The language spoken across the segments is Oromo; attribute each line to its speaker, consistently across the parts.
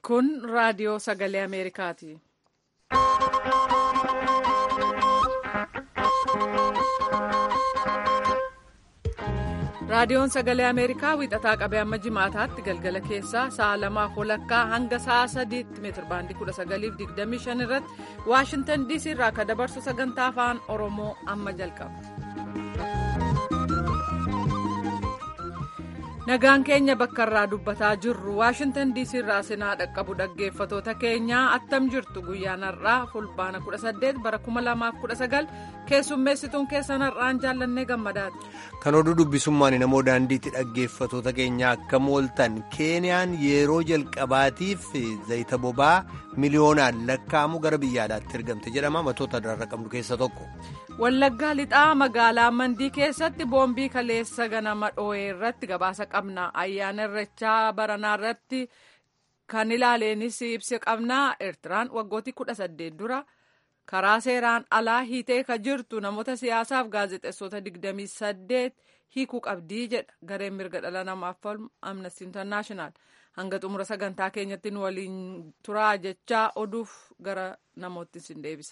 Speaker 1: Kun raadiyoo sagalee Ameerikaati. Raadiyoon sagalee Ameerikaa wiixataa qabee amma jimaataatti galgala keessaa sa'a lamaaf walakkaa hanga sa'a sadiitti meetirbaandii 1925 irratti Waashintan DC irraa akka dabarsu sagantaa afaan Oromoo amma jalqaba. Nagaan keenya bakka irraa dubbataa jirru Waashintan DC irraa sinaa dhaqqabu dhaggeeffatoota keenyaa attam jirtu guyyaan har'aa fulbaana 18 bara 2019 keessummeessituun keessan har'aan jaallannee gammadaati.
Speaker 2: Kan oduu dubbisummaan namoo daandiitti dhaggeeffatoota keenya akkam ooltan Keeniyaan yeroo jalqabaatiif zayita boba'aa miliyoonaan lakkaa'amu gara biyya alaatti ergamte jedhama matoota irraa qabnu keessa tokko.
Speaker 1: Wallaggaa lixaa magaalaa Mandii keessatti boombii kaleessa ganama dhoo'ee irratti gabaasa qabna. Ayyaana irreechaa baranaa irratti kan ilaaleenis ibsa qabna. Eertiraan waggoottii kudha saddeet dura karaa seeraan alaa hiitee ka jirtu namoota siyaasaaf gaazexeessota digdamii saddeet hiikuu qabdii jedha gareen mirga dhala namaaf falmu Amnesty International. Hanga xumura sagantaa keenyatti nu waliin turaa jechaa oduuf gara namootti sin deebisa.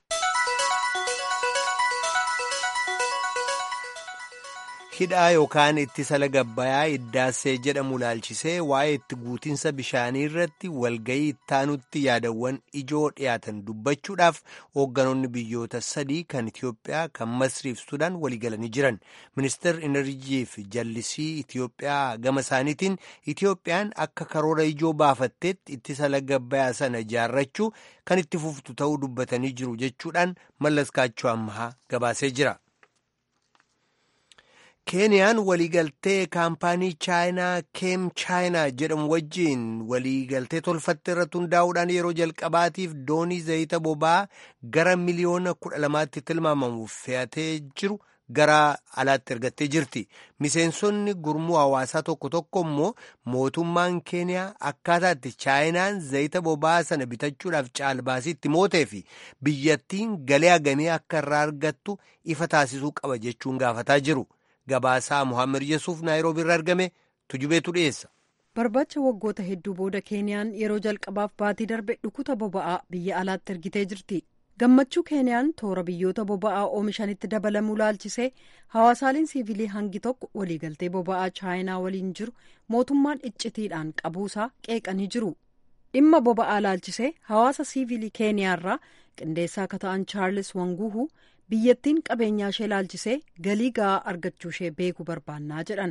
Speaker 2: hidhaa yookaan ittisa laga Abbayyaa Iddaassee jedhamu ilaalchisee waa'ee itti guutiinsa bishaanii irratti walgayii ittaanutti yaadawwan ijoo dhiyaatan dubbachuudhaaf hoogganoonni biyyoota sadii kan Itiyoophiyaa kan Masriif Sudaan waliigalanii jiran. Ministeerri Enerjiif jallisii Itiyoophiyaa gama isaaniitiin Itiyoophiyaan akka karoora ijoo baafatteetti ittisa laga Abbayyaa sana ijaarrachuu kan itti fuftu ta'uu dubbatanii jiru jechuudhaan Mallas Kaachoo Ammahaa gabaasee jira. keeniyaan waliigaltee kaampaanii chaayinaa keem chaayinaa jedhamu wajjiin waliigaltee tolfatte irratti hundaa'uudhaan yeroo jalqabaatiif doonii zayita boba'aa gara miliyoona kudha lamaatti tilmaamamuuf fe'atee jiru gara alaatti ergattee jirti miseensonni gurmuu hawaasaa tokko tokko immoo mootummaan keeniyaa akkaataatti chaayinaan zayita boba'aa sana bitachuudhaaf caalbaasiitti mootee fi biyyattiin galii hagamee akka irraa argattu ifa taasisuu qaba jechuun gaafataa jiru. Gabaasaa Muhammad Yesuuf Naayiroobi irraa argame tujubeetu dhiyeessa.
Speaker 3: Barbaacha waggoota hedduu booda Keeniyaan yeroo jalqabaaf baatii darbe dhukuta boba'aa biyya alaatti ergitee jirti. Gammachuu Keeniyaan toora biyyoota boba'aa oomishanitti dabalamuu laalchisee hawaasaaleen siivilii hangi tokko waliigaltee boba'aa chaayinaa waliin jiru mootummaan iccitiidhaan qabuusaa qeeqanii jiru. Dhimma boba'aa laalchisee hawaasa siivilii Keeniyaarraa qindeessaa akka ta'an Chaarlis Wanguuhu. biyyattiin qabeenyaa ishee laalchisee galii ga'aa argachuu ishee beekuu barbaannaa jedhan.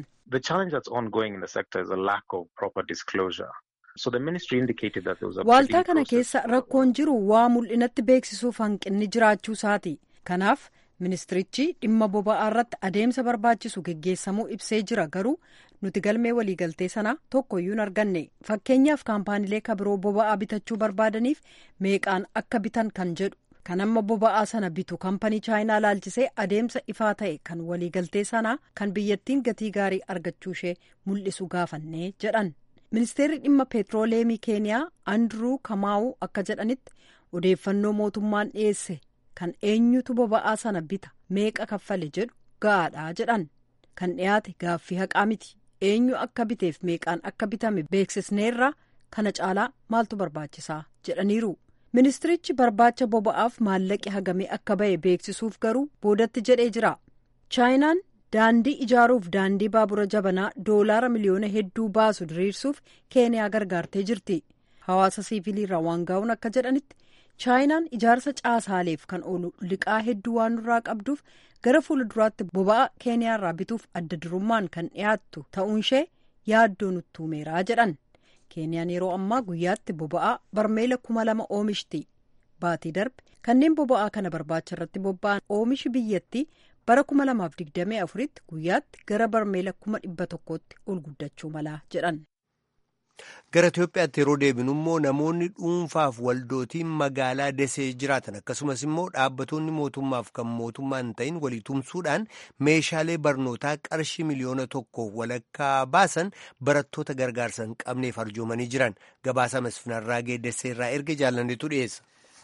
Speaker 3: Waaltaa kana keessa rakkoon jiru waa mul'inatti beeksisuuf hanqinni jiraachuu isaati. Kanaaf ministirichi dhimma boba'aa irratti adeemsa barbaachisu geggeessamuu ibsee jira garuu nuti galmee waliigaltee sanaa tokkoyyuu hin arganne fakkeenyaaf kaampaaniilee kabiroo boba'aa bitachuu barbaadaniif meeqaan akka bitan kan jedhu. kan amma boba'aa sana bitu kampanii chaayinaa laalchisee adeemsa ifaa ta'e kan waliigaltee sanaa kan biyyattiin gatii gaarii argachuu ishee mul'isu gaafannee jedhan ministeerri dhimma peetirooleemii keeniyaa andiruu kamaa'uu akka jedhanitti odeeffannoo mootummaan dhiyeesse kan eenyutu boba'aa sana bita meeqa kaffale jedhu ga'aadha jedhan kan dhiyaate gaaffii haqaa miti eenyu akka biteef meeqaan akka bitame beeksisneerra kana caalaa maaltu barbaachisaa jedhaniiru. ministirichi barbaacha boba'aaf maallaqi hagamee akka ba'e beeksisuuf garuu boodatti jedhee jira chaayinaan daandii ijaaruuf daandii baabura jabanaa doolaara miliyoona hedduu baasu diriirsuuf keeniyaa gargaartee jirti hawaasa siiviliirraa waan gaa'uun akka jedhanitti chaayinaan ijaarsa caasaaleef kan oolu liqaa hedduu waan nurraa qabduuf gara fuulduraatti boba'aa keeniyaarraa bituuf adda durummaan kan dhiyaattu ta'uun ishee yaaddoo nutti uumeeraa jedhan. keeniyaan yeroo ammaa guyyaatti boba'aa barmeela kuma lama oomishti baatii darbe kanneen boba'aa kana barbaacha irratti bobba'an oomishi biyyattii bara kuma lamaaf digdamii afuritti guyyaatti gara barmeela kuma dhibba tokkootti ol guddachuu malaa jedhan.
Speaker 2: Gara Itoophiyaatti yeroo deebinu immoo namoonni dhuunfaaf waldootiin magaalaa Desee jiraatan akkasumas immoo dhaabbattoonni mootummaaf kan mootummaa hin ta'in walii tumsuudhaan meeshaalee barnootaa qarshii miliyoona tokko walakkaa baasan barattoota gargaarsa hin qabneef arjoomanii jiran gabaasa masfinarraagee Deseerraa erga jaalannetu dhiyeessa.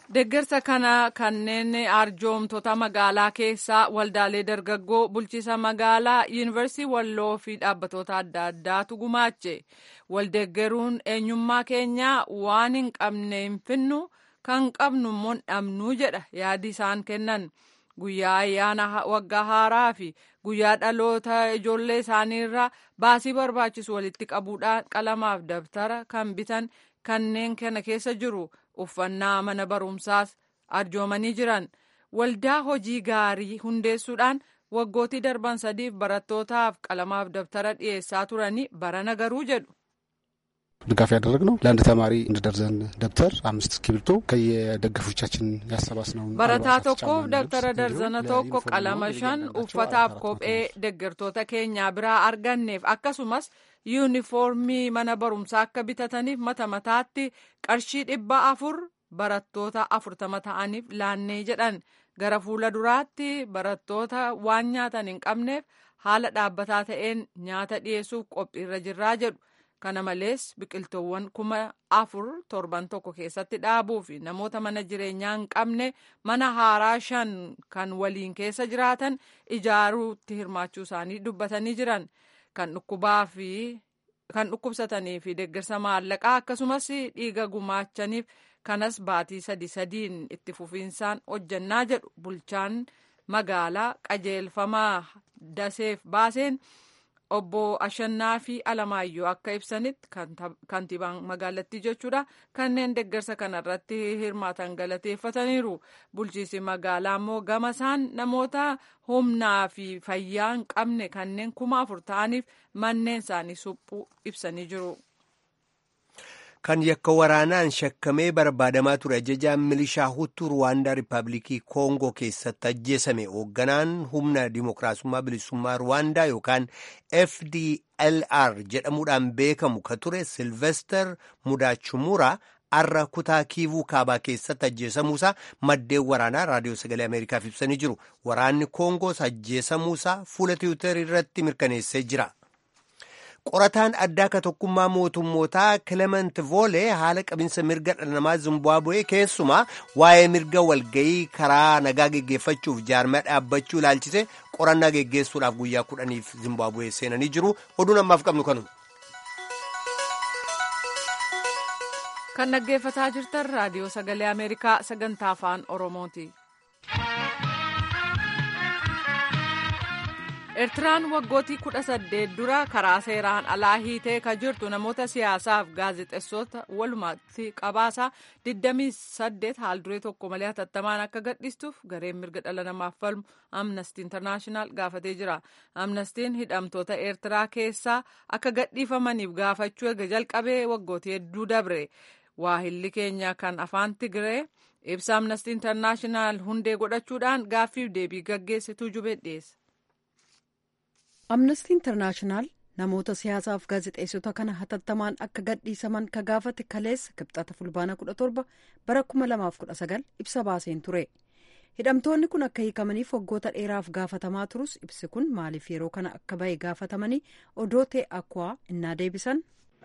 Speaker 1: Deeggarsa kana kanneen arjoomtota magaalaa keessaa waldaalee dargaggoo bulchiisa magaalaa yuunivarsiitii walloo fi dhaabbatoota adda addaatu gumaache. Waldeeggaruun eenyummaa keenyaa waan hin qabne hin finnu kan qabnu immoo dhabnuu jedha yaadi isaan kennan. Guyyaa ayyaana waggaa haaraa fi guyyaa dhaloota ijoollee isaaniirraa baasii barbaachisu walitti qabuudhaan qalamaaf dabtara kan bitan kanneen kana keessa jiru. uffannaa mana barumsaas arjoomanii jiran waldaa hojii gaarii hundeessuudhaan waggootii darban sadiif barattootaaf qalamaaf dabtara dhiyeessaa turanii barana garuu jedhu.
Speaker 4: ድጋፍ ያደረግነው ለአንድ ተማሪ እንደ ደርዘን ደብተር አምስት እስክሪብቶ ከየደጋፊዎቻችን ያሰባስነው
Speaker 1: barataa tokkoof dabtara darzana tokko qalama shan uffataaf kophee deeggartoota keenyaa biraa arganneef akkasumas yuunifoormii mana barumsaa akka bitataniif mata mataatti qarshii dhibba afur barattoota afurtama ta'aniif laannee jedhan gara fuula duraatti barattoota waan nyaatan hin qabneef haala dhaabbataa ta'een nyaata dhiyeessuuf qophiirra jirraa jedhu. kana malees biqiltoowwan kuma afur torban tokko keessatti dhaabuu fi namoota mana jireenyaa hin qabne mana haaraa shan kan waliin keessa jiraatan ijaaruutti hirmaachuu isaanii dubbatanii jiran kan dhukkubaa fi kan dhukkubsatanii fi deeggarsa maallaqaa akkasumas dhiiga gumaachaniif kanas baatii sadi sadiin itti fufiinsaan hojjannaa jedhu bulchaan magaalaa qajeelfamaa daseef baaseen. obbo Ashannaa fi Alamaayyoo akka ibsanitti kantiibaan magaalattii jechuudha kanneen deeggarsa kanarratti hirmaatan galateeffataniiru bulchiisi magaalaa immoo gama isaan namoota humnaa fi fayyaa hin qabne kanneen kuma afur ta'aniif manneen isaanii suphuu ibsanii jiru.
Speaker 2: kan yakka waraanaan shakkamee barbaadamaa ture ajajaan milishaa hutuu ruwaandaa riippaabilikii koongoo keessatti ajjeesame hoogganaan humna dimookiraasummaa bilisummaa ruwaandaa yookaan fdlr jedhamuudhaan beekamu ka ture silvester mudaachumuraa arra kutaa kiivuu kaabaa keessatti ajjeesamuusaa maddeen waraanaa raadiyoo sagalee ameerikaaf ibsanii jiru waraanni koongoos ajjeesamuusaa fuula tiwiitar irratti mirkaneessee jira. qorataan addaa ka tokkummaa mootummootaa kilement voolee haala qabinsa mirga dhala namaa zimbaabuwee keessumaa waa'ee mirga walgayii karaa nagaa geggeeffachuuf jaarmaa dhaabbachuu ilaalchise qorannaa geggeessuudhaaf guyyaa kudhaniif zimbaabuwee seenanii jiru oduun ammaaf qabnu kanuma.
Speaker 1: kan dhaggeeffataa jirtan raadiyoo sagalee ameerikaa sagantaa afaan oromooti. Eertiraan waggootii kudha saddeet dura karaa seeraan alaa hiitee ka jirtu namoota siyaasaaf gaazexeessota walumatti qabaasaa 28 haalduree tokko malee hatattamaan akka gadhiistuuf gareen mirga dhala namaaf falmu amnestii intarnaashinaal gaafatee jira. Amnestiin hidhamtoota Eertiraa keessaa akka gadhiifamaniif gaafachuu eega jalqabee waggootii hedduu dabre. Waahilli keenya kan afaan Tigiree ibsa amnestii intarnaashinaal hundee godhachuudhaan gaaffiif deebii gaggeessituu jubee dhiyeesse.
Speaker 3: amnestii intarnaashinaal namoota siyaasaaf gaazexeessota kana hatattamaan akka gadhiisaman ka gaafate kaleessa kibxata fulbaana 17 bara 2019 ibsa baaseen ture hidhamtoonni kun akka hiikamaniif waggoota dheeraaf gaafatamaa turus ibsi kun maaliif yeroo kana akka bahe gaafatamanii odoo ta'e akwaa innaa deebisan.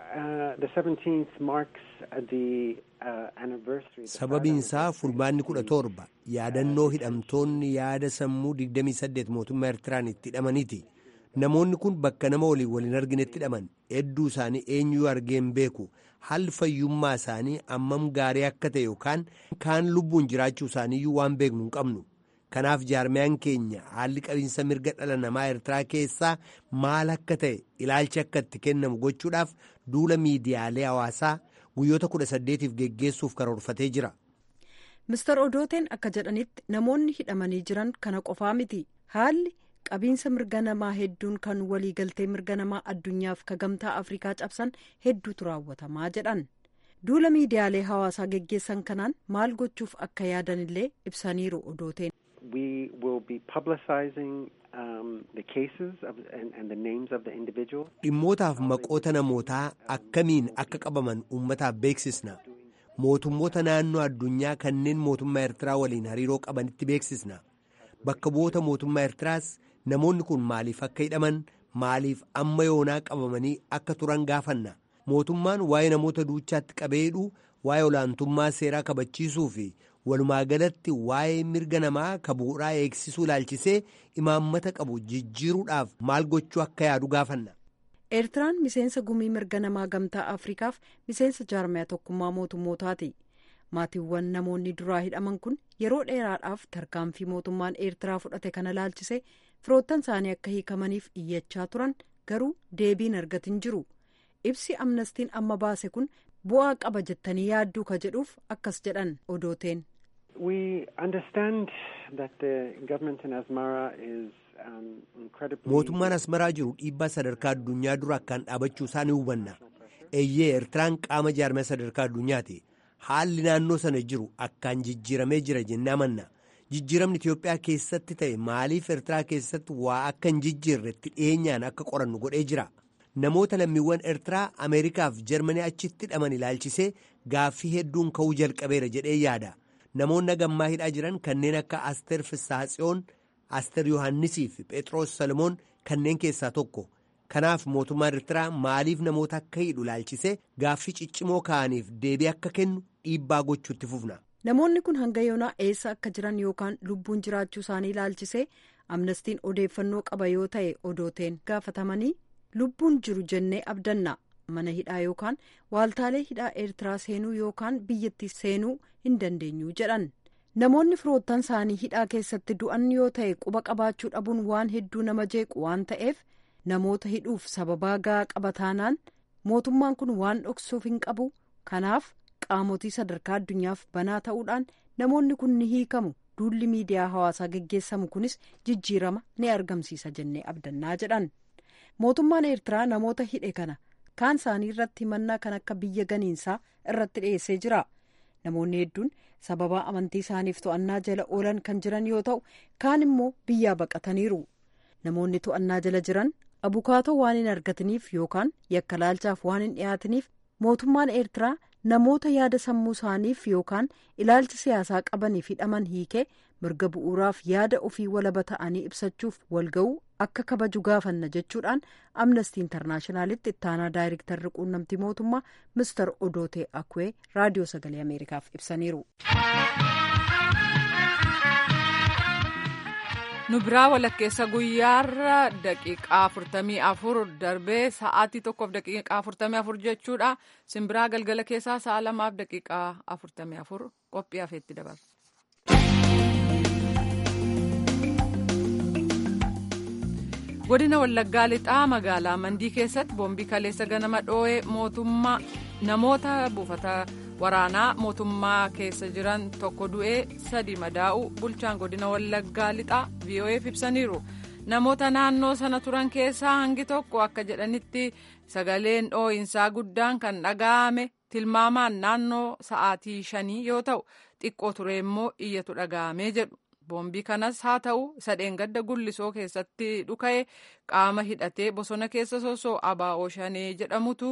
Speaker 2: sababiinsaa fulbaanni kudha torba yaadannoo hidhamtoonni yaada sammuu 28 mootummaa eertiraan itti hidhamaniiti. namoonni kun bakka nama waliin waliin arginetti hidhaman hedduu isaanii eenyuu argeen beeku haalli fayyummaa isaanii ammam gaarii akka ta'e yookaan kaan lubbuun jiraachuu isaaniiyyuu waan beeknu hin qabnu kanaaf jaarmiyaan keenya haalli qabiinsa mirga dhala namaa eertiraa keessaa maal akka ta'e ilaalchi akka itti kennamu gochuudhaaf duula miidiyaalee hawaasaa guyyoota kudha saddeetiif geggeessuuf karoorfatee jira.
Speaker 3: Mister Odooteen akka jedhanitti namoonni hidhamanii jiran kana qofaa miti haalli. qabiinsa mirga namaa hedduun kan waliigaltee mirga namaa addunyaaf ka gamtaa afrikaa cabsan hedduutu raawwatamaa jedhan duula miidiyaalee hawaasaa geggeessan kanaan maal gochuuf akka yaadanillee ibsaniiru odooteen.
Speaker 2: dhimmootaaf maqoota namootaa akkamiin akka qabaman uummataaf beeksisna mootummoota naannoo addunyaa kanneen mootummaa eertiraa waliin hariiroo qabanitti beeksisna bakka bu'oota mootummaa eertiraas. namoonni kun maaliif akka hidhaman maaliif amma yoonaa qabamanii akka turan gaafanna mootummaan waa'ee namoota duuchaatti qabee hidhuu waa'ee olaantummaa seeraa kabachiisuu fi walumaa galatti waa'ee mirga namaa ka bu'uuraa eegsisuu ilaalchisee imaammata qabu jijjiiruudhaaf maal gochuu akka yaadu gaafanna.
Speaker 3: eertiraan miseensa gumii mirga namaa gamtaa afrikaaf miseensa jaarmiyaa tokkummaa mootummootaati maatiiwwan namoonni duraa hidhaman kun yeroo dheeraadhaaf tarkaanfii mootummaan eertiraa fudhate kana ilaalchisee firoottan isaanii akka hiikamaniif iyyachaa turan garuu deebiin argatin jiru ibsi amnestiin amma baase kun bu'aa qaba jettanii yaadduu ka jedhuuf akkas jedhan odooteen.
Speaker 2: mootummaan asmaraa jiru dhiibbaa sadarkaa addunyaa dura akkaan dhaabachuu isaa ni hubanna eeyyee eertiraan qaama jaarmiyaa sadarkaa addunyaati haalli naannoo sana jiru akkaan jijjiiramee jira jennee amanna jijjiiramni itiyoophiyaa keessatti ta'e maaliif eertiraa keessatti waa akka hin jijjiirretti dhiyeenyaan akka qorannu godhee jira namoota lammiiwwan eertiraa ameerikaaf jarmanii achitti hidhaman ilaalchisee gaaffii hedduun ka'uu jalqabeera jedhee yaada namoonni gammaa hidhaa jiran kanneen akka asteer fissaatsiyoon asteer yohannisii fi phexros salomoon kanneen keessaa tokko kanaaf mootummaan eertiraa maaliif namoota akka hidhu ilaalchisee gaaffii ciccimoo ka'aniif deebii akka kennu dhiibbaa gochuutti fufna.
Speaker 3: namoonni kun hanga yoonaa eessa akka jiran yookaan lubbuun jiraachuu isaanii ilaalchisee amnestiin odeeffannoo qaba yoo ta'e odooteen gaafatamanii lubbuun jiru jennee abdanna mana hidhaa yookaan waaltaalee hidhaa eertiraa seenuu yookaan biyyattii seenuu hin dandeenyu jedhan namoonni firoottan isaanii hidhaa keessatti du'an yoo ta'e quba qabaachuu dhabuun waan hedduu nama jeequ waan ta'eef namoota hidhuuf sababaa gahaa qaba taanaan mootummaan kun waan dhoksuuf hin qabu kanaaf qaamotii sadarkaa addunyaaf banaa ta'uudhaan namoonni kun ni hiikamu duulli miidiyaa hawaasaa geggeessamu kunis jijjiirama ni argamsiisa jennee abdannaa jedhan mootummaan eertiraa namoota hidhe kana kaan isaanii irratti himannaa kan akka biyya ganiinsaa irratti dhiyeessee jira namoonni hedduun sababaa amantii isaaniif to'annaa jala oolan kan jiran yoo ta'u kaan immoo biyyaa baqataniiru namoonni to'annaa jala jiran abukaatoo waan hin argataniif yookaan yakka laalchaaf waan hin dhiyaataniif mootummaan eertiraa namoota yaada sammuu isaaniif yookaan ilaalcha siyaasaa qabaniif hidhaman hiikee mirga bu'uuraaf yaada ofii walaba ta'anii ibsachuuf walga'uu akka kabaju gaafanna jechuudhaan amnestii intarnaashinaalitti ittaanaa daayirektarri quunnamtii mootummaa mister odootee akwee raadiyoo sagalee ameerikaaf ibsaniiru.
Speaker 1: nu biraa walakkeessa guyyaarra daqiiqaa afurtamii afur darbee sa'aatii tokkoof daqiiqaa afurtamii afur jechuudha simbiraa galgala keessaa sa'a lamaaf daqiiqaa afurtamii afur qophii hafeetti dabarsa. godina wallaggaa lixaa magaalaa mandii keessatti boombii kaleessa ganama dhoo'ee mootummaa namoota buufata waraanaa mootummaa keessa jiran tokko du'ee sadi madaa'u bulchaan godina wallaggaa lixaa vo'eef ibsaniiru namoota naannoo sana turan keessaa hangi tokko akka jedhanitti sagaleen dhoo'insaa guddaan kan dhaga'ame tilmaamaan naannoo sa'aatii shanii yoo ta'u xiqqoo ture immoo iyyatu dhaga'amee jedhu boombii kanas haa ta'u isa dheengadda gullisoo keessatti dhuka'e qaama hidhatee bosona keessa sosoo abaa'oo shanee jedhamutu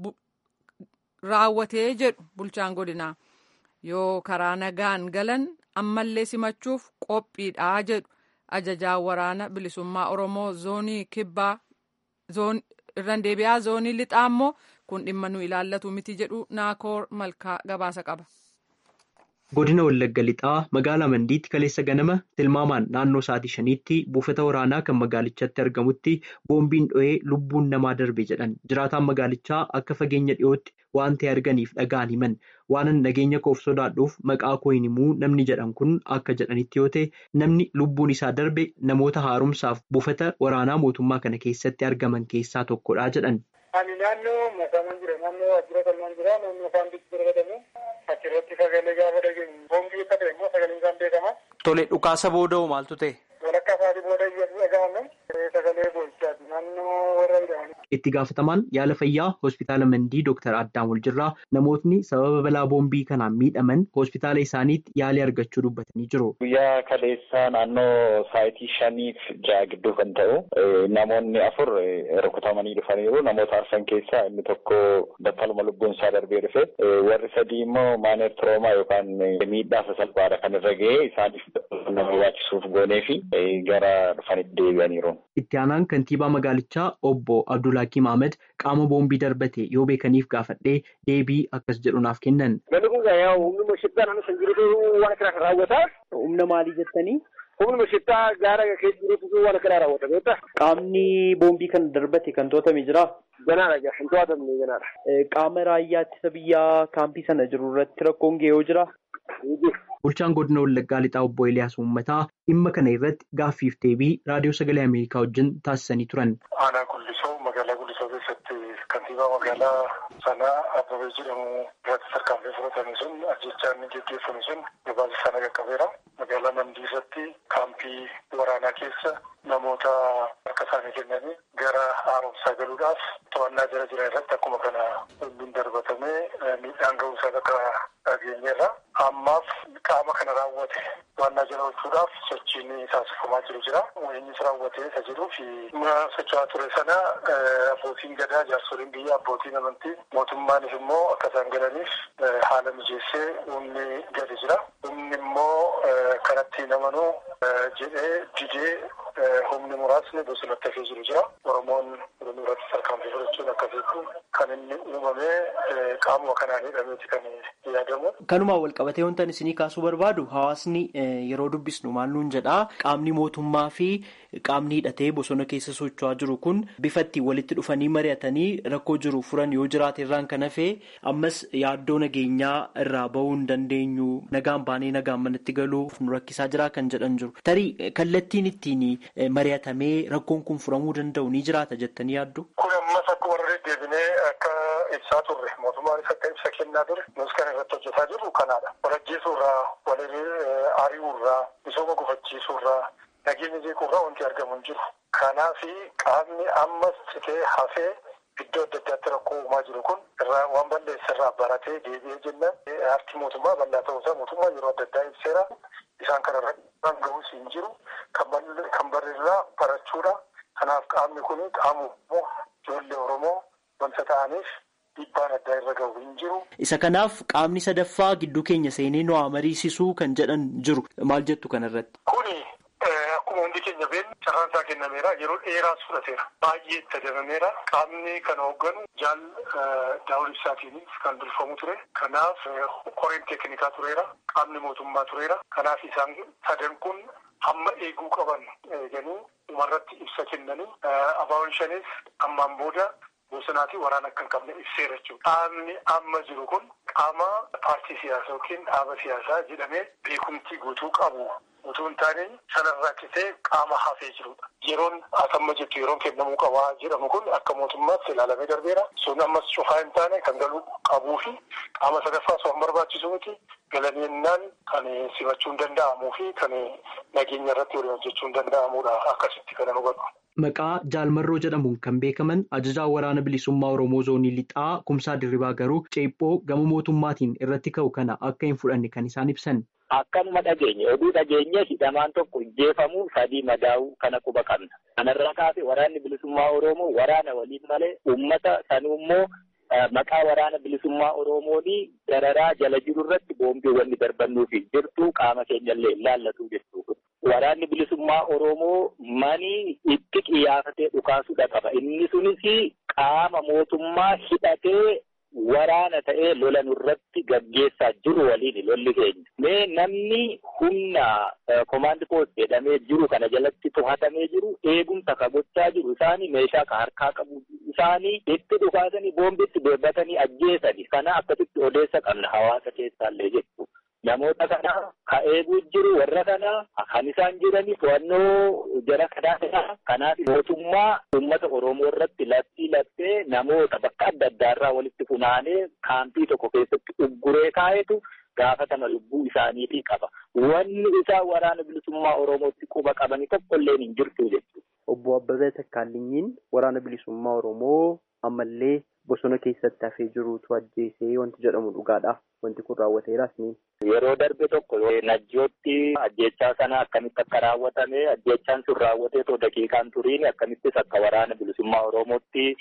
Speaker 1: raawwatee jedhu bulchaan godinaa yoo karaa nagaan galan ammallee simachuuf qophiidhaa jedhu ajajaan waraana bilisummaa oromoo zoonii kibbaa irraan deebi'aa zoonii lixaa immoo kun dhimma nu ilaallatu miti jedhu naakoor malkaa gabaasa qaba.
Speaker 5: Godina Wallagga Lixaa magaalaa Mandiitti kaleessa ganama tilmaamaan naannoo sa'aatii shaniitti buufata waraanaa kan magaalichatti argamutti boombiin dho'ee lubbuun namaa darbe jedhan jiraataan magaalichaa akka fageenya dhiyootti waan ta'e arganiif dhaga'an himan waanan nageenya koof sodaadhuuf maqaa koo hin himuu namni jedhan kun akka jedhanitti yoo ta'e namni lubbuun isaa darbe namoota haaromsaaf buufata waraanaa mootummaa kana keessatti argaman keessaa tokkodha jedhan.
Speaker 6: Ani naannoo masaman jira naannoo waajjira kalmaan jira naannoo afaan bitti gargadamu achirratti sagalee gaafa dhageenyu boombii akka ta'e immoo sagaleen isaan beekama.
Speaker 5: Tole dhukaasa booda'u maaltu ta'e?
Speaker 6: Walakkaa isaatii booda iyyatu dhaga'ame sagalee boolchaati naannoo warra jedhamani.
Speaker 5: Itti gaafatamaan yaala fayyaa hospitaala Mandii Dooktar Addaam Waljirraa namootni sababa balaa boombii kanaan miidhaman hospitaala isaaniitti yaalii argachuu dubbatanii jiru.
Speaker 7: Guyyaa kaleessaa naannoo saayitii shaniif ja'a gidduu kan ta'u namoonni afur rukutamanii dhufaniiru. Namoota arfan keessaa inni tokko battaluma lubbuun isaa darbee dhufe warri sadii immoo maaneer tiroomaa yookaan miidhaa sasalphaadha kan irra ga'e isaaniif nama barbaachisuuf goonee fi gara dhufanitti deebi'aniiru.
Speaker 5: Itti aanaan kantiibaa magaalichaa obbo Abdulhakiim Ahmed qaama boombii darbate yoo beekaniif gaafadhee deebii akkas jedhu naaf kennan.
Speaker 6: Namni kun humnuma shittaa naannoo san jirutu waan akkana kan raawwataa.
Speaker 5: Humna maalii jettanii?
Speaker 6: Humnuma shittaa gaara keessa jirutu waan akkana raawwata beektaa.
Speaker 5: Qaamni boombii kana darbate kan to'atame jira.
Speaker 6: Ganaadha gaa hin to'atamne ganaadha.
Speaker 5: Qaama raayyaa ittisa biyyaa kaampii sana jiru irratti rakkoon ga'ee jira. Bulchaan godina Wallaggaa Lixaa obbo Eliyaas Uummataa dhimma kana irratti gaaffiif deebii raadiyoo sagalee Ameerikaa wajjin taasisanii turan.
Speaker 6: Aanaa Gullisoo magaalaa Gullisoo keessatti kantiibaa magaalaa sanaa Abbabee jedhamu irratti tarkaanfii fudhatame sun ajjechaan geggeeffame sun gabaasa sana qaqqabeera. Magaalaa Mandiisatti kaampii waraanaa keessa namoota harka isaanii kennanii gara haaromsaa galuudhaaf to'annaa jara jiran irratti akkuma kana humniin darbatamee miidhaan ga'uu isaa akka dhageenyeerra. Ammaaf qaama kana raawwate to'annaa jala oolchuudhaaf sochiin taasifamaa jiru jira. Eenyus raawwatee isa jedhuu fi socho'aa ture sana abbootiin gadaa jaarsoliin biyya abbootiin amantii mootummaanis immoo akka isaan galaniif haala mijeessee humni gadi jira. Humni immoo kanatti namanuu jedhee didee humni muraasni bosonatti hafee jiru jira. Oromoon oromoo irratti tarkaanfii fudhachuun akka beeku kan inni uumamee qaamuma kanaan hidhameeti kan yaadamu.
Speaker 5: Kanumaan wal qabatee wantan isinii kaasuu barbaadu hawaasni yeroo dubbisnu maal nuun jedhaa qaamni mootummaa fi qaamni hidhatee bosona keessa socho'aa jiru kun bifa ittiin walitti dhufanii mari'atanii rakkoo jiru furan yoo jiraate irraan kan hafee ammas yaaddoo nageenyaa irraa bahuu hin dandeenyu nagaan baanee nagaan manatti galuuf nu rakkisaa jira kan jedhan jiru. Tarii kallattiin ittiin mari'atamee rakkoon kun furamuu danda'u ni jiraata jettanii yaaddu?
Speaker 6: Kun ammas akkuma irra deebinee akka ibsaa turre mootummaanis akka ibsa kennaa ture nus kan irratti hojjetaa jirru kanaadha. Walajjeesuurraa, walirree ari'uurraa, misooma gufachiisuurraa, nageenya jeequurraa wanti argamu hin jiru. Kanaafi qaamni ammas citee hafee iddoo adda addaatti rakkoo uumaa jiru kun irraa waan balleessa irraa baratee deebi'ee jenna. Aartii mootummaa bal'aa ta'uusaa mootummaa yeroo adda addaa ibseera. Isaan kanarra waan ga'uus hin jiru. Kan barreerraa barachuudha. Kanaaf qaamni kun qaama ijoollee Oromoo wanta ta'aniif dhiibbaan addaa irra gahu hin jiru.
Speaker 5: Isa kanaaf qaamni sadaffaa gidduu keenya seenee nu haa mariisisuu kan jedhan jiru. Maal jettu kanarratti?
Speaker 6: Kuni akkuma hundi keenya beeknu carraan isaa kennameera. Yeroo dheeraas fudhateera. Baay'ee itti adabameera. Qaamni kana hoogganu jaal daawul ibsaatiinis kan durfamu ture. Kanaaf koreen teeknikaa tureera. Qaamni mootummaa tureera. Kanaaf isaan sadan kun hamma eeguu qaban eeganii dhumarratti ibsa kennanii abaawwan shanis ammaan booda bosonaa fi waraana akka hin qabne ibseera jechuudha. Qaamni amma jiru kun qaama paartii siyaasaa yookiin dhaaba siyaasaa jedhamee beekumtii guutuu qabu utuu hin taane sanarraa citee qaama hafee jirudha. Yeroon asamma jettu yeroon kennamuu qabaa jedhamu kun akka mootummaatti ilaalamee darbeera. Sun ammas cufaa hin taane kan galuu qabuu fi qaama sadaffaas waan barbaachisu miti galaniinnaan kan simachuu hin danda'amuu fi kan nageenya irratti waliin hojjechuu hin danda'amudha akkasitti kan hubadhu.
Speaker 5: Maqaa Jaalmarroo jedhamuun kan beekaman ajajaa waraana bilisummaa Oromoo zoonii lixaa kumsaa dirribaa garuu ceephoo gama mootummaatiin irratti ka'u kana akka hin fudhanne kan isaan ibsan.
Speaker 7: Akkanuma dhageenye oduu dhageenye hidhamaan tokko ajjeefamuu sadii madaa'uu kana quba qabna. Kanarraa kaasee waraanni bilisummaa Oromoo waraana waliin malee uummata sanuu immoo maqaa waraana bilisummaa Oromoonii dararaa jala jiru irratti boombiiwwan darbannuufi jirtu qaama keenyallee ilaallatu jechuudha. Waraanni bilisummaa Oromoo manii itti qiyaafatee dhukaasuudha qaba. Inni sunis qaama mootummaa hidhatee waraana ta'ee lola nurratti gaggeessaa jiru waliin lolli keenya. Mee namni humna komaandi poost jedhamee jiru kana jalatti to'atamee jiru eegumsa ka gochaa jiru isaanii meeshaa ka harkaa qabu isaanii itti dhukaasanii boombitti darbatanii ajjeesani. Kana akkasitti odeessa qabna hawaasa keessaallee jechuudha. Namoota kana ka eeguu jiru warra kana kan isaan jirani to'annoo jara kanaa kanaaf mootummaa uummata Oromoo irratti labsii labsee namoota bakka adda addaarraa walitti funaanee kaampii tokko keessatti ugguree kaa'etu gaafatama lubbuu isaaniitii qaba. Wanni isaa waraana bilisummaa Oromootti quba qabanii tokkolleen hin jirtu jechuudha.
Speaker 5: Obbo Abbabee Takkaalinyiin waraana bilisummaa Oromoo ammallee bosona keessatti hafee jirutu ajjeesee wanti jedhamu dhugaadha. Wanti kun raawwateeras ni.
Speaker 7: Yeroo darbe tokko najjootti ajjechaa sana akkamitti akka raawwatame ajjechaan sun raawwatee too daqiiqaan turiin akkamittis akka waraana bilisummaa Oromootti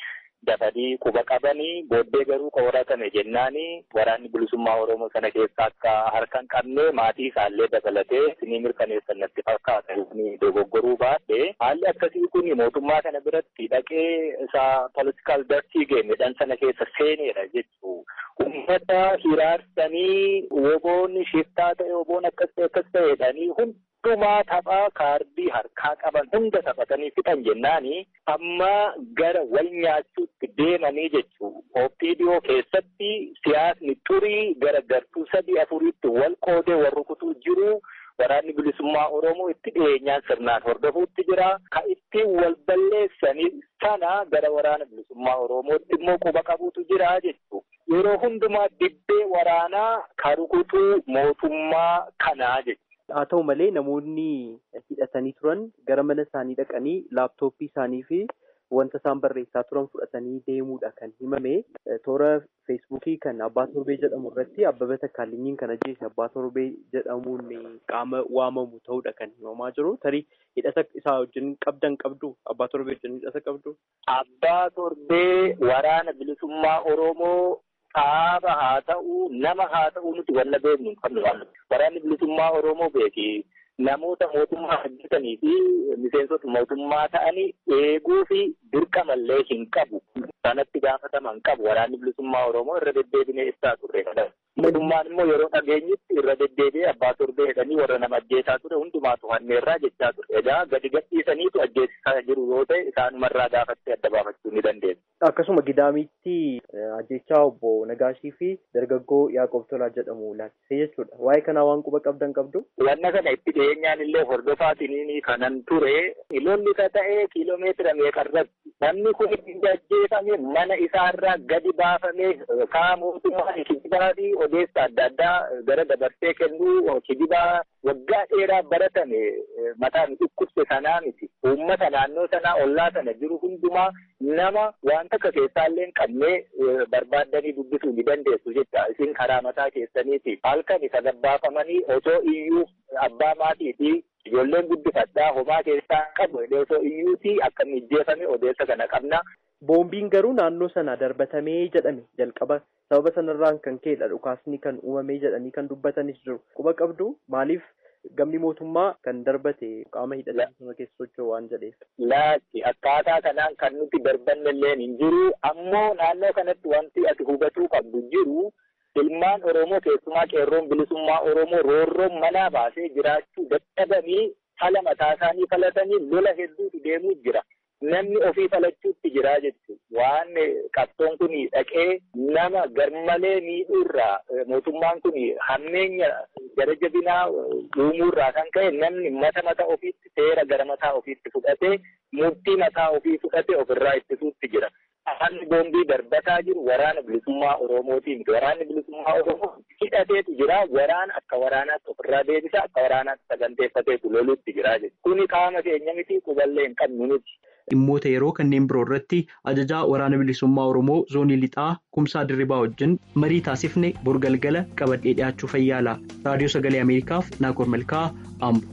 Speaker 7: dafanii quba qabanii booddee garuu qoratame jennaani waraanni bilisummaa Oromoo sana keessa akka harka hin qabne maatii isaallee dabalatee isinii mirkaneessan natti fakkaata dogoggoruu baadhe haalli akkasii kun mootummaa kana biratti dhaqee isa political dirty game jedhan sana keessa seeneera jechuu ummata hiraarsanii woboonni shiftaa ta'e woboon akkas ta'e akkas ta'e jedhanii hundumaa taphaa kaardii harkaa qaban hunda taphatanii fixan jennaani amma gara wal nyaachuutti deemanii jechuu ooppiidiyoo keessatti siyaasni turii gara gartuu sadii afuriitti wal qoodee wal rukutuu jiru. Waraanni bilisummaa Oromoo itti dhiyeenyaan sirnaan hordofuutti jira. Ka ittiin wal balleessanii sana gara waraana bilisummaa Oromootti immoo quba qabuutu jira jechuudha. Yeroo hundumaa dibbee waraanaa ka rukutuu mootummaa kanaa jechuudha.
Speaker 5: Haa ta'u malee namoonni hidhatanii turan gara mana isaanii dhaqanii laaptooppii isaanii fi wanta isaan barreessaa turan fudhatanii deemuudha kan himame. Toora feesbuukii kan abbaa torbee jedhamu irratti abbaba takkaalinyiin kan ajjeese abbaa torbee jedhamuun qaama waamamu ta'uudha kan himamaa jiru. Tarii hidhata isaa wajjin qabdan qabdu abbaa torbee wajjin hidhata qabdu.
Speaker 7: Abbaa torbee waraana bilisummaa Oromoo dhaaba haa ta'u nama haa ta'u nuti walla beeknu hin qabnu waraanni bilisummaa Oromoo beeki. namoota mootummaa hojjetanii fi miseensota mootummaa ta'anii eeguu fi dirqamallee hin qabu. Sanatti gaafataman qabu waraanni bilisummaa Oromoo irra deddeebinee ibsaa turre. Mootummaan immoo yeroo dhageenyitti irra deddeebi'ee abbaa torbee jedhanii warra nama ajjeesaa ture hundumaa to'anneerraa jechaa ture. Egaa gadi gadhiisaniitu ajjeesisaa jiru yoo ta'e isaanumarraa gaafattee adda baafachuu ni dandeessu.
Speaker 5: Akkasuma gidaamitti ajjechaa obbo Nagaashii fi dargaggoo Yaaqoob Tolaa jedhamu laaffisee jechuudha. Waa'ee kanaa waan quba qabdan qabdu.
Speaker 7: Wanna kana itti dhiyeenyaan illee hordofaatiin kanan ture. Lolli ka ta'ee kiiloomeetira meeqarratti namni kun itti ajjeefame mana isaarraa gadi baafamee kaa mootummaa kijibaa fi odeessa adda addaa gara dabarsee kennuu kijibaa waggaa dheeraa baratame mataan dhukkubse sanaa miti. Uummata naannoo sanaa ollaa sana jiru hundumaa nama waan takka keessaallee qabnee barbaaddanii dubbisuu ni dandeessu jecha isin karaa mataa keessaniiti. Halkan isa gabbaafamanii otoo iyyuu abbaa maatii fi ijoolleen guddifadhaa homaa keessaa qabu osoo iyyuuti akka mijjeefame odeessa kana qabna.
Speaker 5: Boombiin garuu naannoo sana darbatamee jedhame jalqaba sababa sanarraan kan ka'edha dhukaasni kan uumamee jedhanii kan dubbatanis jiru. Quba qabdu maaliif gamni mootummaa kan darbate qaama hidhatanii keessa socho'u waan jedheef.
Speaker 7: Laatti akkaataa kanaan kan nuti darbanne illee hin jiru ammoo naannoo kanatti wanti ati hubatuu qabdu jiru ilmaan Oromoo keessumaa qeerroon bilisummaa Oromoo roorroon manaa baasee jiraachuu dadhabanii fala mataa isaanii falatanii lola hedduutu deemuu jira. Namni ofii falachuutti jira jechuudha. Waan qabsoon kun dhaqee nama garmalee miidhuurraa mootummaan kun hammeenya gara jabinaa uumuurraa kan ka'e namni mata mataa ofiitti seera gara mataa ofiitti fudhatee murtii mataa ofii fudhatee ofirraa ittisuutti jira. Haalli boombii darbataa jiru waraana bilisummaa Oromootiin waraanni bilisummaa Oromoo hidhateetu jira. Waraana akka waraanaatti ofirraa deebisa akka waraanaatti saganteeffateetu loluutti jira jechuudha. Kuni qaama keenya miti quballee hin qabnu nuti.
Speaker 5: Dhimmoota yeroo kanneen biroo irratti ajajaa waraana bilisummaa Oromoo zoonii lixaa kumsaa dirribaa wajjin marii taasifne borgalgala qabadhee dhiyaachuu fayyaala. Raadiyoo sagalee Ameerikaaf Naakoor Malkaa Ambo.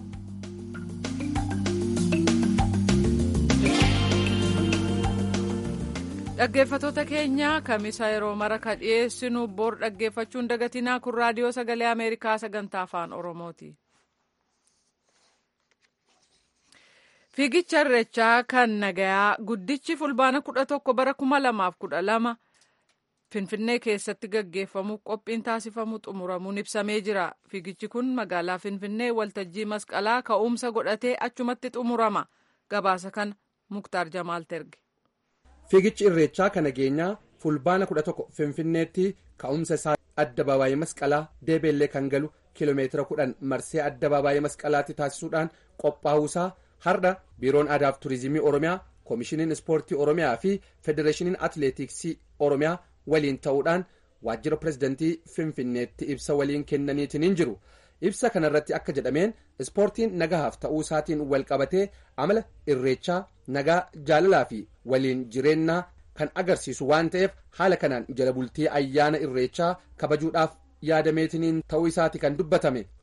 Speaker 1: Dhaggeeffattoota keenya kamisa yeroo mara ka dhiyeessinu bor dhaggeeffachuun dagatinaa kun raadiyoo sagalee Ameerikaa sagantaa afaan Oromooti. Fiigicha irreechaa kan nagayaa guddichi fulbaana kudha tokko bara kuma lamaaf kudha lama Finfinnee keessatti gaggeeffamuuf qophiin taasifamu xumuramuun ibsamee jira. Fiigichi kun magaalaa Finfinnee waltajjii masqalaa ka'umsa godhatee achumatti xumurama. Gabaasa kana Muktaar Jamaal terge.
Speaker 8: Fiigichi irreechaa kan nageenyaa fulbaana kudha tokko Finfinneetti ka'umsa isaa adda baabaayee masqalaa deebeellee kan galu kiiloomeetira kudhan marsee adda baabaayee masqalaatti taasisuudhaan qophaa'uusaa har'a biiroon aadaaf turizimii oromiyaa koomishiniin ispoortii oromiyaa fi federeeshiniin atileetiksii oromiyaa waliin ta'uudhaan waajjira pirezidantii finfinneetti ibsa waliin kennaniitiin jiru ibsa kanarratti akka jedhameen ispoortiin nagahaaf ta'uu isaatiin wal qabatee amala irreechaa nagaa jaalalaa fi waliin jireenyaa kan agarsiisu waan ta'eef haala kanaan jala bultii ayyaana irreechaa kabajuudhaaf yaadameetiniin ta'uu isaati kan dubbatame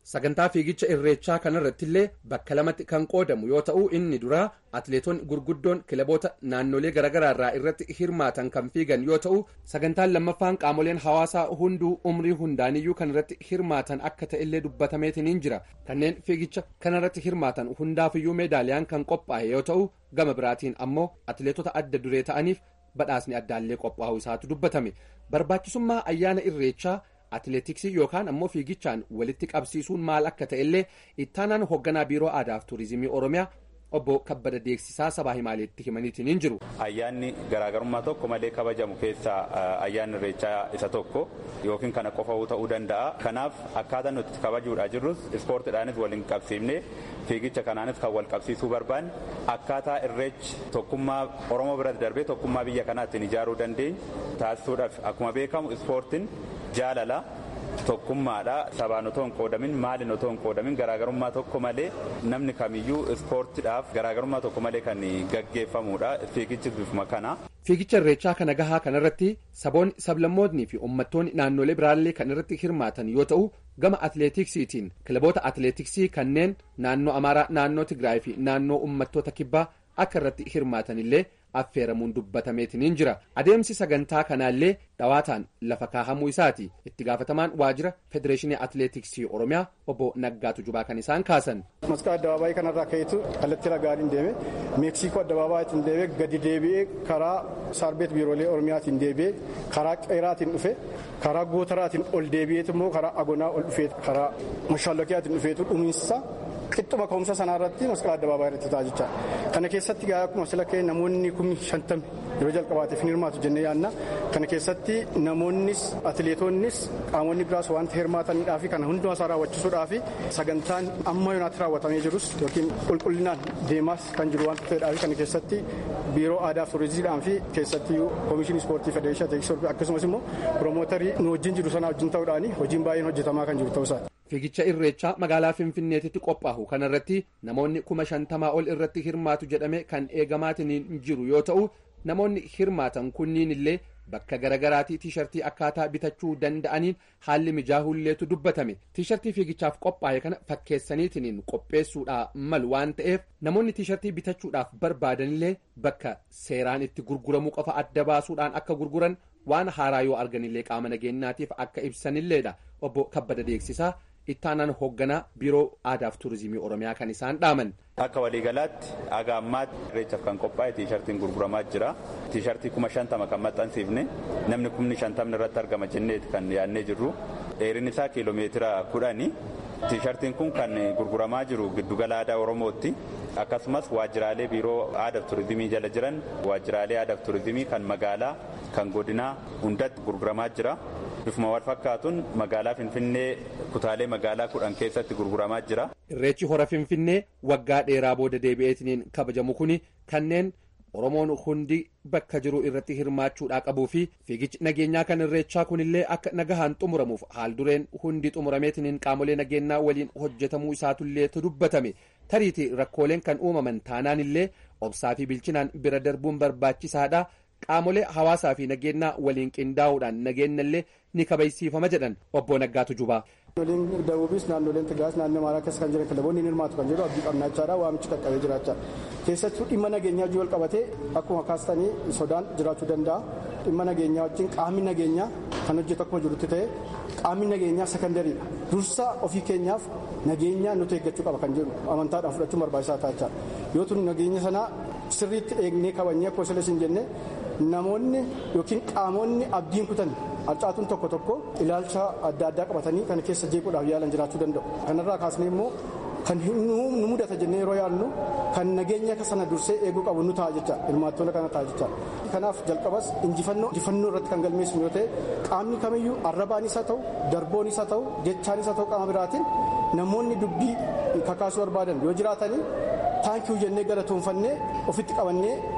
Speaker 8: sagantaa fiigicha irreechaa kanarratti illee bakka lamatti kan qoodamu yoo ta'u inni duraa atleetonni gurguddoon kilaboota naannolee garaagaraa irraa irratti hirmaatan kan fiigan yoo ta'u sagantaan lammaffaan qaamoleen hawaasaa hunduu umrii hundaaniyyuu kan irratti hirmaatan akka ta'ellee dubbatameetiniin jira kanneen fiigicha kanarratti hirmaatan hundaafiyyuu meedaaliyaan kan qophaa'e yoo ta'u gama biraatiin ammoo atleetota adda duree ta'aniif badhaasni addaallee qophaa'u isaatu dubbatame barbaachisummaa ayyaana irreechaa atileetiksii yookaan ammoo fiigichaan walitti qabsiisuun maal akka ta'ellee ittaanaan hoogganaa biiroo aadaaf tuurizimii oromiyaa obbo kabbada deeksisaa sabaa himaaleetti himaniitiin hin jiru.
Speaker 9: ayyaanni garaagarummaa tokko malee kabajamu keessaa ayyaanni irreechaa isa tokko yookiin kana qofa ta'uu danda'a kanaaf akkaataa nuti kabajuudhaa jirrus ispoortiidhaanis waliin qabsiifne fiigicha kanaanis kan wal qabsiisuu barbaanne akkaataa irreechi tokkummaa oromoo biratti darbee tokkummaa biyya kanaa ittiin ijaaruu dandeenyu taasisuudhaaf akkuma beekamu ispoortiin jaalala tokkummaadha sabaan otoo hin qoodamin maaliin otoo hin qoodamin garaagarummaa tokko malee namni kamiyyuu ispoortiidhaaf garaagarummaa tokko malee kan gaggeeffamudha fiigichi bifuma kana.
Speaker 8: fiigicha irreechaa kana gahaa kanarratti saboonni sablammootni fi uummattoonni naannolee biraallee kan irratti hirmaatan yoo ta'u gama atileetiksiitiin kilaboota atileetiksii kanneen naannoo amaaraa naannoo tigraay fi naannoo uummattoota kibbaa akka irratti hirmaatanillee affeeramuun dubbatameetiniin jira adeemsi sagantaa kanaallee dhawaataan lafa kaahamuu isaati itti gaafatamaan waajjira federeeshinii atileetiksii oromiyaa obbo naggaatu jubaa kan isaan kaasan.
Speaker 10: masqaa addabaabaayii kanarraa ka'eetu kallattii ragaadhiin deeme meeksikoo addabaabaayitiin deeme gadi deebi'ee karaa saarbeet biiroolee oromiyaatiin deebi'ee karaa qeeraatiin dhufe karaa gootaraatiin ol deebi'eetu immoo karaa agonaa ol dhufee karaa mashaalokiyaatiin dhufeetu dhumiinsa qixxuma ka'umsa sanaa irratti masqalaa addabaabaa irratti ta'a jecha kana keessatti gaa akkuma sila ka'e namoonni kumni shantami yeroo jalqabaatiif ni hirmaatu jennee yaadna kana keessatti namoonnis atileetonnis qaamonni biraas wanta hirmaataniidhaa fi kana hundumaa isaa raawwachiisuudhaa fi sagantaan amma yoonaatti raawwatamee jirus yookiin qulqullinaan deemaas kan jiru wanta ta'eedhaa fi kana keessatti biiroo aadaa fi turizimiidhaan fi keessatti koomishinii ispoortii federeeshinii atileetiksii akkasumas immoo piromootarii nu wajjin jiru sana wajjin ta'uudhaan hojiin baay'een hojjetamaa kan jiru ta'uusaati.
Speaker 8: fiigicha irreechaa magaalaa finfinneetitti qophaa'u kanarratti namoonni kuma shantamaa ol irratti hirmaatu jedhame kan eegamaatiin jiru yoo ta'u namoonni hirmaatan kunniin illee bakka garaagaraatii tiishartii akkaataa bitachuu danda'aniin haalli mijaahulleetu dubbatame tiishartii fiigichaaf qophaa'e kana fakkeessaniitiin qopheessuudhaa malu waan ta'eef namoonni tiishartii bitachuudhaaf barbaadanillee bakka seeraan itti gurguramuu qofa adda baasuudhaan akka gurguran waan haaraa yoo arganillee qaama nageenyaatiif akka ibsanilleedha obbo kabbada deeksisaa ittaanaan hoogganaa biiroo aadaaf tuurizimii oromiyaa kan isaan dhaaman.
Speaker 9: Akka waliigalaatti haga ammaatti irreechaaf kan qophaa'e tiishartiin gurguramaa jira. Tiishartii kuma shantama kan maxxansiifne namni kumni shantamni irratti argama jenneeti kan yaadnee jirru. Dheerinni isaa kiiloomeetira kudhani. Tiishartiin kun kan gurguramaa jiru giddugala aadaa Oromootti. Akkasumas waajjiraalee biiroo aadaaf tuurizimii jala jiran waajjiraalee aadaaf tuurizimii kan magaalaa kan godinaa hundatti gurguramaa jira. Bifuma wal fakkaatuun magaalaa Finfinnee kutaalee magaalaa kudhan keessatti gurguramaa jira.
Speaker 8: Irreechi hora Finfinnee waggaa dheeraa booda deebi'eetiin kabajamu kuni kanneen Oromoon hundi bakka jiru irratti hirmaachuudhaa qabuu fi fiigichi nageenyaa kan irreechaa kunillee akka nagahaan xumuramuuf haal dureen hundi xumurameetiin qaamolee nageenyaa waliin hojjetamuu isaatullee dubbatame tariitii rakkooleen kan uumaman taanaan illee obsaa fi bilchinaan bira darbuun barbaachisaadha. qaamolee hawaasaa fi nageenyaa waliin qindaa'uudhaan nageenyallee ni kabachiifama jedhan obbo Naggaatu Jubaa.
Speaker 10: Naannoleen Dabuubis naannoleen Tigraas naannoo Amaaraa keessa kan jiran kilaboonni ni hirmaatu kan jedhu abdii qabnaachaadha waamichi qaqqabee jiraachaa. Keessattuu dhimma nageenyaa hojii wal qabatee akkuma kaastanii sodaan jiraachuu danda'a. Dhimma nageenyaa wajjin qaamni nageenyaa kan hojjetu akkuma jirutti ta'e qaamni nageenyaa sekandariidha. Dursa ofii keenyaaf nageenya nuti eeggachuu qaba kan jedhu amantaadhaan fudhachuun barbaachisaa taachaa. Yoo tun nageenya sanaa sirriitti eegnee kabajnee akkuma sila isin jenne namoonni yookiin qaamonni abdiin kutan harcaatuun tokko tokko ilaalcha adda addaa qabatanii kan keessa jeequudhaaf yaalan jiraachuu danda'u. Kanarraa kaasnee immoo kan nu mudata jennee yeroo yaallu kan nageenya sana dursee eeguu qabu nu ta'a jecha hirmaattoota kana ta'a jecha. Kanaaf jalqabas injifannoo injifannoo irratti kan galmeessinu yoo ta'e qaamni kamiyyuu arrabaanis haa ta'u darboonis haa ta'u jechaanis haa ta'u qaama biraatiin namoonni dubbii kakaasuu barbaadan yoo jiraatanii taankii jennee galatoonfannee ofitti qabannee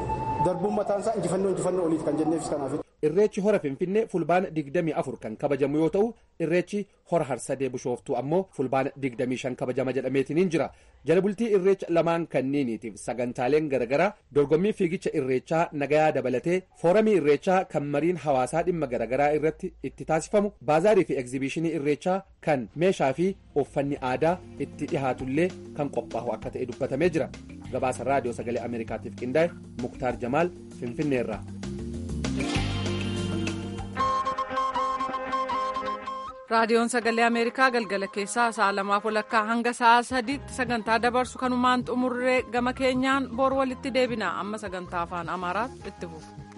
Speaker 10: darbuun mataan isaa injifannoo injifannoo oliiti kan jenneefis kanaaf.
Speaker 8: Irreechi hora Finfinnee fulbaana 24 kan kabajamu yoo ta'u irreechi hora harsadee bishooftuu ammoo fulbaana 25 kabajama jedhameetiniin jira. Jala bultii irreecha lamaan kanniiniitiif sagantaaleen garaagaraa dorgommii fiigicha irreechaa nagayaa dabalatee fooramii irreechaa kan mariin hawaasaa dhimma garaagaraa irratti itti taasifamu baazaarii fi egzibiishinii irreechaa kan meeshaa fi uffanni aadaa itti dhihaatullee kan qophaa'u akka ta'e dubbatamee jira. Gabaasa raadiyoo sagalee Ameerikaatiif qindaa'e Muktaar Jamaal Finfinneerraa.
Speaker 1: raadiyoon sagalee ameerikaa galgala keessaa sa'a lamaaf walakkaa hanga sa'a sadiitti sagantaa dabarsu kanumaan xumurree gama keenyaan boor walitti deebina amma sagantaa afaan amaaraatti itti fufu.